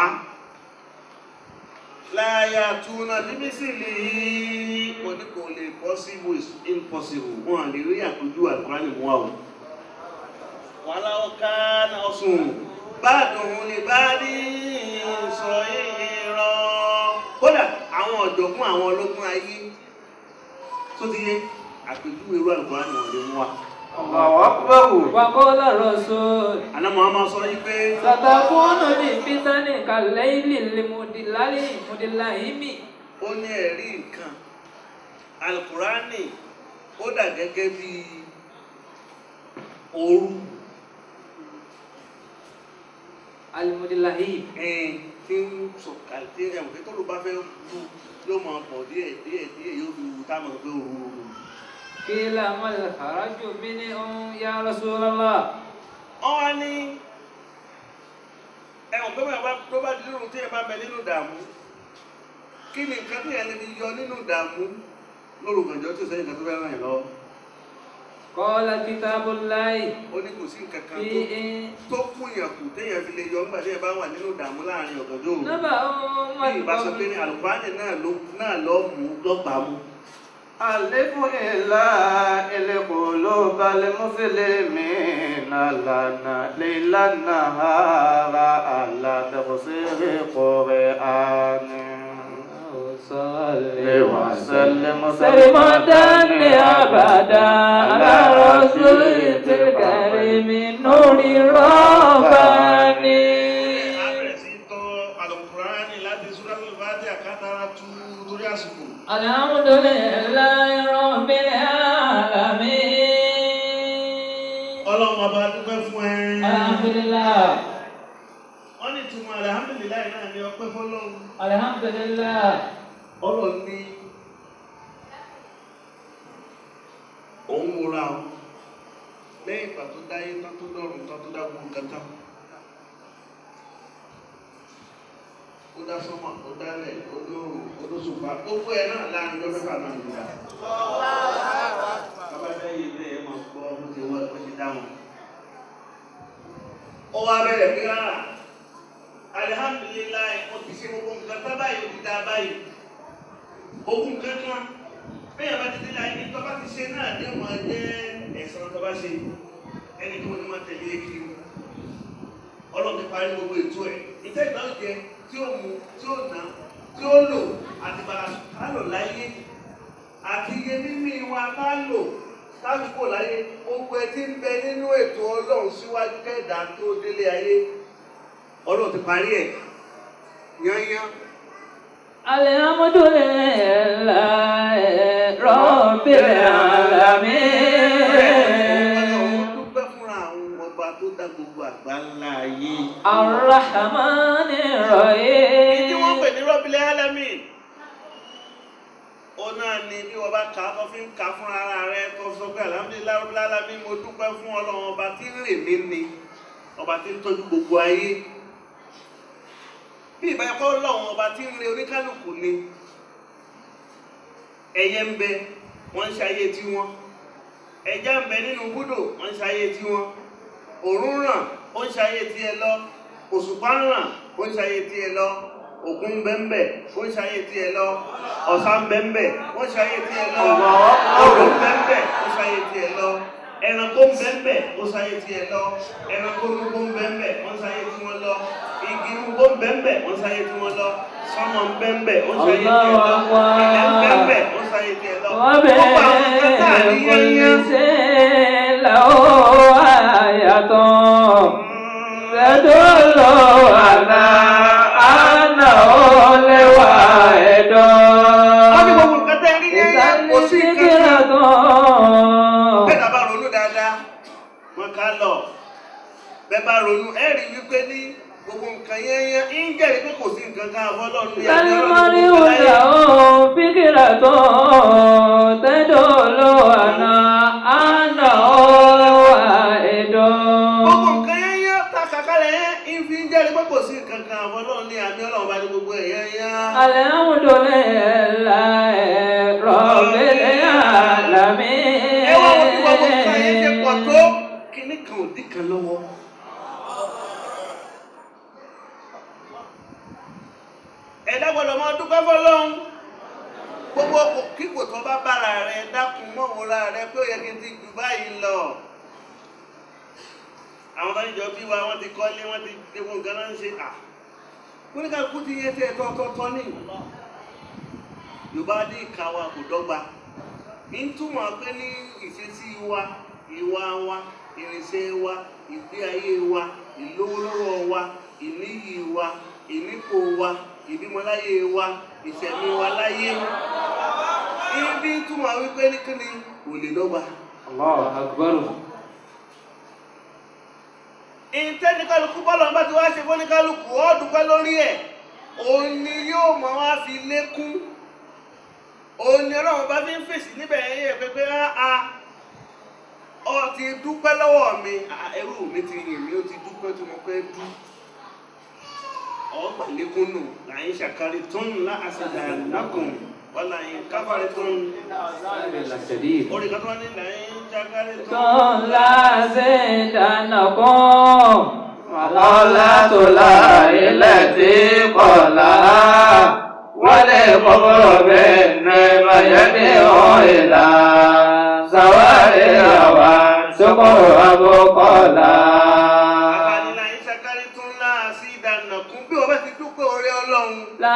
láyà túnà límísìlì mo ní kò lè possible is impossible wọn lè rí àpéjú àlùkùránì mú àwọn wọn láwọn ká náà sùn báàdùn lè bá rí sọ ìran kódà àwọn ọ̀jọ̀gbọ́n àwọn ológun ayé tó ti yé àpéjú irú àlùkùránì wọn lè mú wa. Allahu Akbar. wàkọ́lá rọ̀ṣọ́ àná Muhammad sọ yí pé sàtàkùnù ní fítánì kàlẹ́ìlì lèmùdìláyì mùdìláyìmì ó ní ẹ̀rí nǹkan alukurani ó dà gẹ́gẹ́ bí ooru alimùdìláyìmì ẹ̀ẹ́n tí ń sọ̀kalẹ̀ tí ẹ̀wọ̀n kí tọ́lú bá fẹ́ lu yóò máa pọ̀ díẹ̀ díẹ̀ díẹ̀ yóò fi wù táwọn ọ̀gbẹ́ ooru ooru. kílà mọ́lẹ̀ àrájò mi ní ohun ya Rasulullah wọ́n wá ní ẹ̀wọ̀n pé bàbá tó bá dúró tí ẹ bá bẹ nínú ìdààmú kí ni nǹkan tí ẹ lè fi yọ nínú ìdààmú lórúkànjọ́ tí ò sẹ́yìn kan tó fẹ́ ràn yín lọ́wọ́ kọ́lá kitabullahi ó ní kò sí nǹkan kan fi tó tó kúnyàn kù téèyàn fi lè yọ nígbà tí ẹ bá wà nínú ìdààmú láàrin ọ̀gànjọ́ òru nábà ohun bí ìbá sọ pé ní àlùkùránì náà ló náà lọ mú lọ́gbà mú ألف إلا القلوب المسلمين لنا ليلا نهارا على تفسير قرآن وسلم سلمة أبدا على رسول الكريم نور الرباني abẹ̀rẹ̀ sí tọ́ àlùkùránì láti Suratul Fatiha àkátara tú torí àsìkò الحمد لله رب العالمين ọlọ́run ọba dúpẹ́ fún ẹ الحمد لله wọ́n ní ìtumọ̀ alhamdulilayi náà ní ọpẹ́ fọlọ́run الحمد لله ọlọ́run ní òun múra o lẹ́yìn ìgbà tó dáyé tán tó dọ̀rùn tán tó dá gbogbo nǹkan tán ó dá sọ́mọ̀ ó dálẹ̀ ó dóòrùn ó dóṣùpá gbogbo ẹ̀ náà láàrin ọjọ́ mẹ́fà náà nígbà bàbá lẹ́yìn ilé ẹ̀ máa gbọ́ bó ti wọ́n bó ti dáhùn ó wá bẹ̀rẹ̀ pé rárá alihamdulilayi mo ti ṣe gbogbo nǹkan tá báyìí ó ti dá báyìí ogun kankan bẹ́ẹ̀ bá ti dé láyé tó bá ti ṣe náà ní ọmọ jẹ́ ẹ̀sán tó bá ṣe ẹni tó ní máa tẹ̀lé kiri ọlọ́run ti parí gbogbo ètò ẹ̀ ìtẹ́ ìgbà ó jẹ tí ó mu tí ó ná tí ó lò àti bàrà ká lò láyé àti iye mímí wa ká lò káàkó láyé gbogbo ẹ ti ń bẹ nínú ètò ọlọ́run síwájú kẹ́ẹ̀dá tó délé ayé ọlọ́run ti parí ẹ̀ yányán. الحمد لله رب العالمين dúpẹ́ fúnra àwọn ọba tó dá gbogbo àgbáńlá ayé. الرحمن Ìdí wọ́n pè الرحيم ní rọ́bìlẹ̀ álámì. Ó náà ni bí wọ́n bá kà á tó fi ń kà á fún ara rẹ̀ tó sọ pé alhamdulilayi rọ́bìlẹ̀ álámì mo dúpẹ́ fún ọlọ́run ọba tí ń rè mí ni ọba tí ń tọ́jú gbogbo ayé. Bí ìbá ẹ̀kọ́ ọlọ́run ọba tí ń re oníkálukú ni. Ẹyẹ ń bẹ, wọ́n ń ṣayé tiwọn. Ẹja ń bẹ nínú búdò, wọ́n ń ṣayé tiwọn. Òòrùn ràn, ó ń ṣayé tiẹ̀ lọ. Òṣùpá ń ràn, ó ń ṣayé tiẹ̀ lọ. Òkun ń bẹ́ńbẹ̀, ó ń ṣayé tiẹ̀ lọ. Ọ̀sà ń bẹ́ńbẹ̀, ó ń ṣayé tiẹ̀ lọ. Odò ń bẹ́ńbẹ̀, ó ń ṣayé tiẹ̀ lọ. Ẹranko ń bẹ́ńbẹ̀, ó ń ṣayé tiẹ̀ lọ. Ẹranko nugbó ń bẹ́ńbẹ̀, ó ń ṣayé tiwọn lọ. Igi nugbó ń bẹ́ńbẹ̀, ó ń ṣayé tiwọn lọ. Sọ́mọ ń bẹ́ńbẹ̀, ó ń ṣayé tiẹ̀ lọ. Ilẹ̀ ń bẹ́ńbẹ̀, ó ń ṣayé tiẹ̀ lọ. Gbogbo àwọn nǹkan tá à ní yẹ́nyẹ́. وبالمثل له آية تدل على sí nǹkan فكرة bẹ́ẹ̀ náà bá ronú dáadáa wọn ká lọ bẹ́ẹ̀ bá ronú ẹ rí wípé ní gbogbo nǹkan yẹn yẹn ń jẹ́rìí pé kò sí nǹkan kan àfọlọ́run ní àbí ọlọ́run المرء gbogbo láyé. له فكرة تدل على أنه واحد gbogbo nǹkan yẹn yẹn ta kàkálẹ̀ yẹn ń fi ń jẹ́rìí pé kò sí nǹkan kan àfọlọ́run ní àbí ọlọ́run bá ní gbogbo ẹ̀ yẹn yẹn. الحمد لله رب العالمين ẹ wá wọ́n bí gbogbo nǹkan yẹn ṣe pọ̀ tó kíní kan ò dín kan lọ́wọ́. ẹ̀dá gbọ́dọ̀ máa dúpẹ́ fọlọ́run gbogbo kò kíkò tó bá bára rẹ dákun mọ́wòrán rẹ pé ó yẹ kí n ti jù báyìí lọ. àwọn tó ń jọ bí wa wọ́n ti kọ́lé wọ́n ti gbogbo nǹkan náà ń ṣe à. oníkàlùkù ti yẹ tẹ́ tọ́tọ́tọ́ ní. yorùbá ní ìka wa kò dọ́gba ń túmọ̀ pé ní ìṣesí wa ìwà wa ìrìnsẹ̀ wa ìgbé ayé wa ìlówólọ́wọ́ wa ìníyì wa ìnípò wa ìbímọláyé wa ìṣẹ̀mí wa láyé ibi túmọ̀ wípé ní kíni kò lè dọ́gba. الله أكبر ìtẹ́nikálukú bọ́lọ̀ bá ti wá ṣe fọ́nikálukú ó dúpẹ́ lórí ẹ̀ òun ni yóò mọ̀ wá fi lékún òun ni ọlọ́run bá fi ń fèsì níbẹ̀ yẹ pé pé á ọ ti dúpẹ́ lọ́wọ́ mi Ah, ẹrú mi ti yìn mí ó ti dúpẹ́ tí mo pẹ́ dú ọgbà lékún nù láyé ṣàkárí tó ń lá àṣàdà lákùn wọ́n láyé káfárí tó ń شديد orí kan tó wá ní láyé ṣàkárí tó ń. لازدنكم وقالت لا التي قالها وللكفر بالنعمة يدعو إلى سوائها والشكر أبقلا Àkànnílà ìṣàkárí tó ń lá sí ìdànàkún bí wọ́n bá ti dúpẹ́ orí ọlọ́run.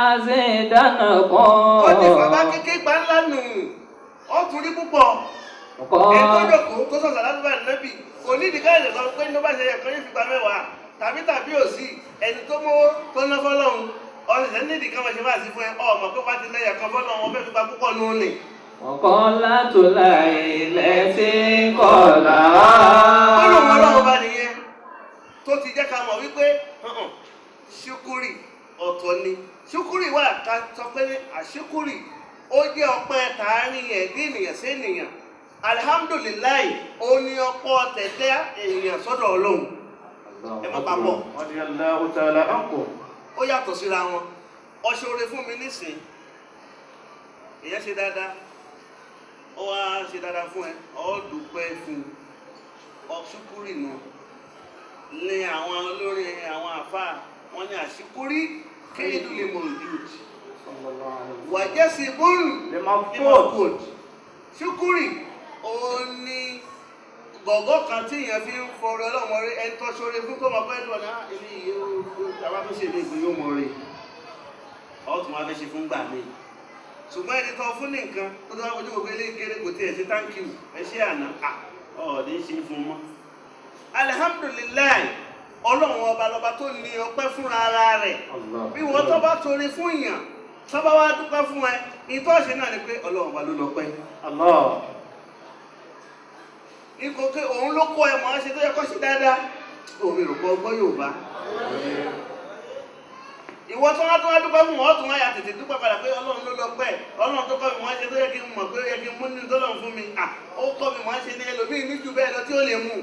Ó ti fàbá لازدنكم kéké gbá ńlá nù. Ó tún rí púpọ̀. Ẹni tó قال jókòó tó sọ̀sọ̀ láti bá nẹ́bì. Kò ní ìdíkà ìlẹ̀ sọ pé ní ó bá ṣe ẹ̀kan yóò fi gba mẹ́wàá. Tàbí tàbí òsì ẹni tó mówó tó ná fọ́lọ́run. Ọ̀sẹ̀ ní ìdíkà máa ṣe máa sí fún ẹ. Ọmọ pé bá ti lẹ́yà kan fọ́lọ́run wọn fẹ́ fi gba púpọ̀ nù ní. وقالت التي قالها Ó lòun ọlọ́run bá nìyẹn. Tó ti jẹ́ ká mọ̀ wípé hàn-hàn, ṣúkúrì ọ̀tọ̀ ni. Ṣúkúrì wà ká sọ pé ní àṣúkúrì ó jẹ́ ọpẹ́ tààrin ẹ̀dí ènìyàn sí ènìyàn. Alihamdulilayi, ó ní ọpọ́ tẹ̀tẹ́ ènìyàn sọ́dọ̀ ọlọ́run. Ẹ má papọ̀. رضي الله تعالى عنكم Ó yàtọ̀ síra wọn. Ọṣẹ oore fún mi nísìn. Ìyẹn ṣe dáadáa. Ó wá ṣe dáadáa fún ẹ. Ó dúpẹ́ fún un. Ọṣúkúrì nù. Ní àwọn olórin àwọn àfáà wọ́n ní àṣíkúrí kéèdù lè mọ̀ ìdíwòjì. صلى الله عليه وسلم Wàjẹ́sí bóòlù لمفقود Liverpool ṣúkúrì òun ni gọ̀gọ́ kan tí èèyàn fi ń fọrọ ọlọ́mọ rí ẹni tó ṣoore fún tó máa fẹ́ lọ ní ilé iye àwa tó ṣe ilé ìgbé yóò mọ rí ọ̀tún wa fẹ́ ṣe fún gbà mí ṣùgbọ́n ẹni tó fún ní nǹkan tó tó wá fojú gbogbo ilé ìkéré kò tiẹ̀ ṣe thank you ẹ ṣe àná à ọ̀ọ́dẹ ṣe fún un mọ́. alihamdulilayi ọlọ́run ọba lọba tó ní ọpẹ́ fúnra ara rẹ̀ الله bí wọ́n tó bá torí fún èèyàn tó bá wá dúpẹ́ fún ẹ ìtọ́ṣe náà ni pé ọlọ́run wa ló lọ pẹ́ الله ikọ̀ pé òun ló kọ́ ẹ mọ̀ ẹ́ ṣe tó yẹ kọ́ sí dáadáa òun rò pọ̀ ọgbọ́n Yorùbá ìwọ tó wá tó wá dúpẹ́ fún wọn tó wá yà tètè dúpẹ́ padà pé ọlọ́run ló lọ pẹ́ ọlọ́run tó kọ́ mi mọ̀ ẹ́ ṣe tó yẹ kí n mọ̀ pé ó yẹ kí n mú nínú tó lọ́run fún mi à ó kọ́ mi mọ̀ ẹ́ ṣe ní ẹlòmíì ní jù bẹ́ẹ̀ lọ tí ó lè mú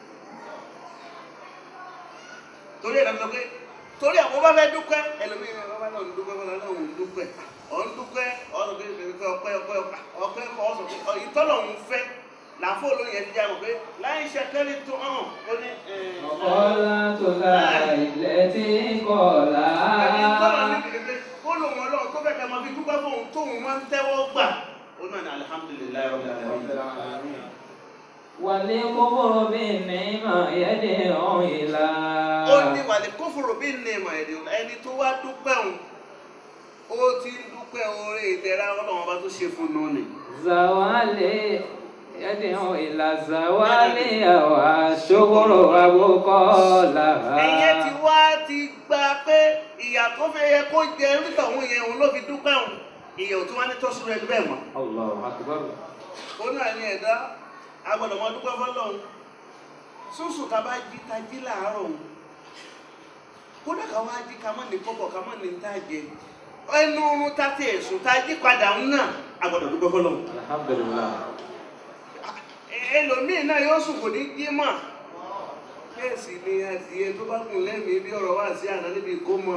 torí ẹ̀ lọ́sọ pé torí àwọn bá fẹ́ dúpẹ́ ẹlòmíì ní ọba náà ń dúpẹ́ fọlá náà ń dúpẹ́ ọ̀ ń dúpẹ́ ọ̀sọ̀ pé ọpẹ́ ọpẹ́ ọpẹ́ kọ́ ọ̀sọ̀ pé ìtọ́lọ́run fẹ́ làáfó olóyè ti jáwọ́ pé láì ṣe kẹ́lí tó hàn ó ní وقالت التي ẹni tọ́lọ̀ قالها ní kékeré ó lòun ọlọ́run tó fẹ́ kẹ́ máa fi dúpẹ́ fóun tóun máa ń tẹ́wọ́ gbà ó náà ní alihamudulilayi rabbil alamin. والكفر بالنعمة يدعو إلى ó ní wàlẹ̀ kófòrò bí ní ìmọ̀ èdè ẹni tó wá dúpẹ́ òun ó ti ń dúpẹ́ oore ìdẹ̀ra ọlọ́run ọba tó ṣe fún un nù ni. زوال يدعو إلى زوال والشكر أبقى ẹyẹ ti لها wá ti gba pé ìyà tó fẹ́ yẹ kó jẹ nígbà òun yẹn òun ló fi dúpẹ́ òun ìyẹ̀wò tí wọ́n ní tọ́sí rẹ̀ bẹ́ẹ̀ mọ́ Allahu akbar. ó náà ní ẹ̀dá agbọ́dọ̀ mọ́ dúpẹ́ fọ́lọ́run sùsù ká bá jí ta jí láàárọ̀ òun kódà ká wá jí ká mọ́ ní kọ́bọ̀ ká mọ́ ní tá jẹ ẹnu oorun tá ti ẹ̀sùn tá jí padà ń náà agbọ́dọ̀ dúpẹ́ fọ́lọ́run Alhamdulillah. ẹlòmíì náà yóò sùn kò ní jí mọ́ bẹ́ẹ̀ sì ni adìẹ tó bá gùn lẹ́mìí bí ọ̀rọ̀ wá sí àná níbi ìkómọ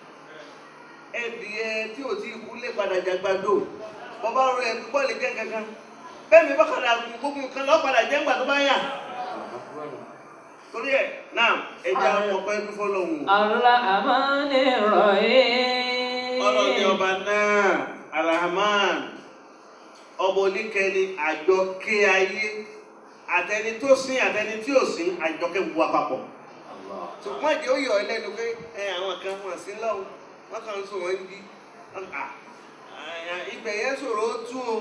ẹdìẹ tí ò tí kú lè padà jàgbàdo bọ́bá rọ ẹ̀ púpọ̀ lè jẹ́ kankan bẹ́ẹ̀ mi bá padà gùn gbogbo nǹkan lọ́ padà jẹ́ ńgbà tó bá yà torí ẹ̀ náà ẹja ọpẹ́ fífọ́ lọ́hùn Ar-Rahmani Rahim. ọlọ́ọ̀ni ọba náà Ar-Rahman ọba oníkẹni àjọkẹ́ ayé àtẹni tó sin àtẹni tí ò sin àjọkẹ́ bu àpapọ̀ Allah. ṣùgbọ́n ìdí ó yọ ẹ lẹ́nu pé ẹ àwọn kan wọ́n sí lọ́wọ́ wọ́n kàn ń sùn wọ́n ń jí ibẹ̀ yẹn sọ̀rọ̀ ó tú o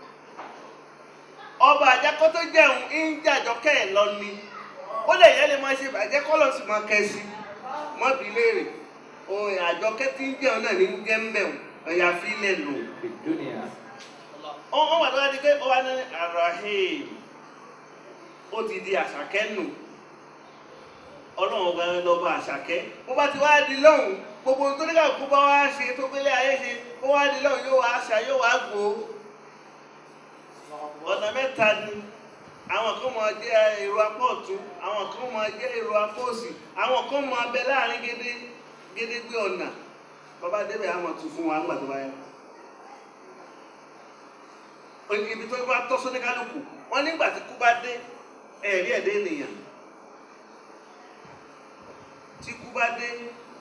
ọba àjẹkọ́ tó jẹun ń jàjọkẹ́ ẹ̀ lọ ni ó lè yẹ lè máa ṣe bàjẹ́ kọ́ lọ sí máa kẹ́ sí mọ́bí léèrè ohun àjọkẹ́ tí ń jẹun náà ní ń jẹ́ ń bẹ̀rù ẹ̀yà fílẹ̀ lò Fi dunya. ó wà lọ́wọ́ di pé ó wà ní arahim ó ti di àṣàkẹ́ nù ọlọ́run ọba lọ́ba àṣàkẹ́ bó bá ti wá di lọ́hùn gbogbo ohun tó ní káàkó bá wá ṣe tó gbélé ayé ṣe ó wá di lọ́hùn yóò wá ṣà yóò wá gbó ọ̀nà mẹ́ta ni àwọn kan máa jẹ́ èrò apá ọ̀tún àwọn kan máa jẹ́ èrò apá òsì àwọn kan máa bẹ láàrin gédé gédégbé ọ̀nà bàbá débẹ̀ àwọn tún fún wa ńgbà tó bá yẹ ibi tó bá tọ́ sóní kálukú wọ́n nígbà tí kú bá dé ẹ̀rí ẹ̀dẹ́ ènìyàn tí kú bá dé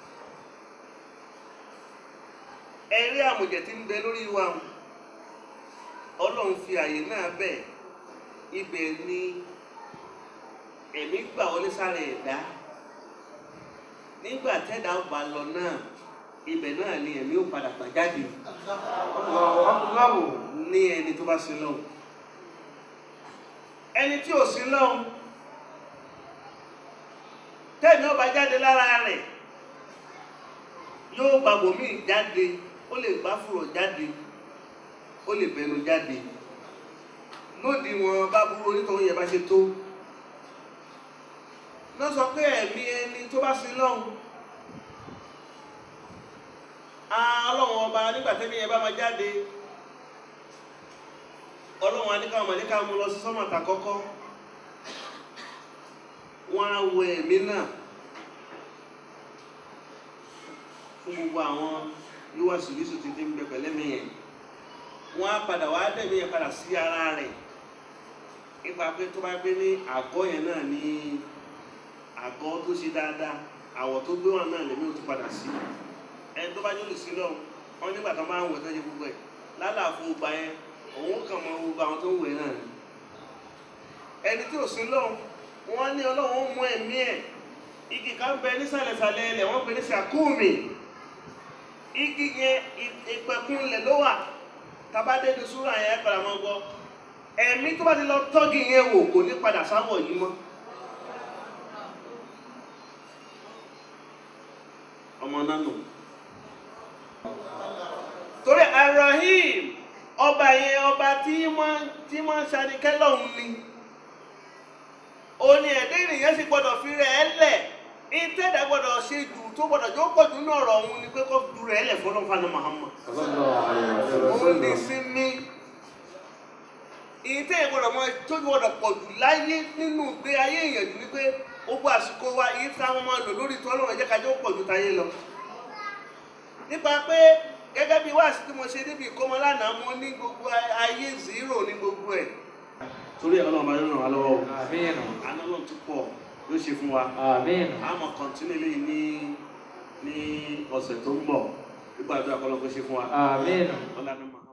ẹ̀rí àmùjẹ̀ tí ń bẹ lórí wa ọlọ́run fi àyè náà bẹ̀ ibẹ̀ ni ẹ̀mí gbà wọlé sára ẹ̀dá nígbà tẹ́dá bá lọ náà ibẹ̀ náà ni ẹ̀mí ó padà gbà jáde Allahu akbar. ní ẹni tó bá sin lọ́hùn ẹni tí ò sin lọ́hùn tẹ́ẹ̀mí ọba jáde lára rẹ̀ yóò gba bòmíì jáde ó lè gbá fùrọ̀ jáde ó lè bẹnu jáde lódì wọn bá burú onítọ̀hún yẹn bá ṣe tó lọ sọ pé ẹ̀mí ẹni tó bá sin lọ́hùn ọlọ́run ọba nígbà tẹ́mi yẹn bá máa jáde ọlọ́run aníkàwọn mọ̀lẹ́kà mú lọ sí sọ́mọ̀tà kọ́kọ́ wọ́n á wọ ẹ̀mí náà fún gbogbo àwọn yíwá sùlísù títí ń bẹ pẹ̀lẹ́mí yẹn wọ́n á padà wá dẹ̀mí yẹn padà sí ara rẹ̀ nípa pé tó bá gbé ní àgọ́ yẹn náà ní àgọ́ tó ṣe dáadáa àwọ̀ tó gbé wọn náà lèmi ò tún padà sí ẹni tó bá jólè sí lọ wọn nígbà tó máa ń wẹ̀ tó ṣe gbogbo ẹ̀ lálàfo gbà yẹn òun kàn mọ gbogbo àwọn tó ń wẹ̀ náà ni ẹni tí ò sí lọ wọn ní ọlọ́run mú ẹ̀mí ẹ̀ igi kan bẹ nísàlẹ̀sàlẹ̀ ilẹ̀ wọ́n pè ní sàkúùmì igi yẹn ìpẹ̀kun ilẹ̀ ló wà tabadé ní súrà yẹn padà mọ́ gbọ́ ẹ̀mí tó bá ti lọ tọ́gì yẹn wò kò ní padà sáwọ̀ yìí mọ́ ọmọ náà nù torí arahim ọba yẹn ọba tí wọ́n tí wọ́n ṣàdìkẹ́ lọ́hùn ni òní ẹ̀dẹ́ ènìyàn sì gbọ́dọ̀ fi rẹ̀ ẹ́ lẹ̀ ìtẹ́dà gbọ́dọ̀ ṣe jù tó gbọ́dọ̀ jó pọ̀ jù nínú ọ̀rọ̀ òun ni pé kó du rẹ̀ ẹ́ lẹ̀ fọlọ́ fana Muhammad Sallallahu alaihi òun ní wasallam. sinmi ìtẹ́ ìgbọ́dọ̀ mọ tó gbọ́dọ̀ pọ̀ jù láyé nínú ìgbé ayé èèyàn jù ni pé ó gbọ́ àsìkò wa èyí tí àwọn máa lò lórí tó ọlọ́run ẹ̀jẹ̀ kájọ́ pọ̀ jù táyé lọ nípa pé gẹ́gẹ́ bí wáàsí tí mo ṣe níbi ìkómọ lánàá mo ní gbogbo ayé zero ní gbogbo ẹ̀. torí ẹ̀ ọlọ́run bá yóò ràn wá lọ́wọ́ o Àmín. àná náà tún pọ̀ yóò ṣe fún wa Àmín. a máa kọ́ntínú eléyìí ní ní ọ̀sẹ̀ tó ń bọ̀ nígbà tó àkọlọ́ kó ṣe fún wa Àmín. ọlọ́run máa.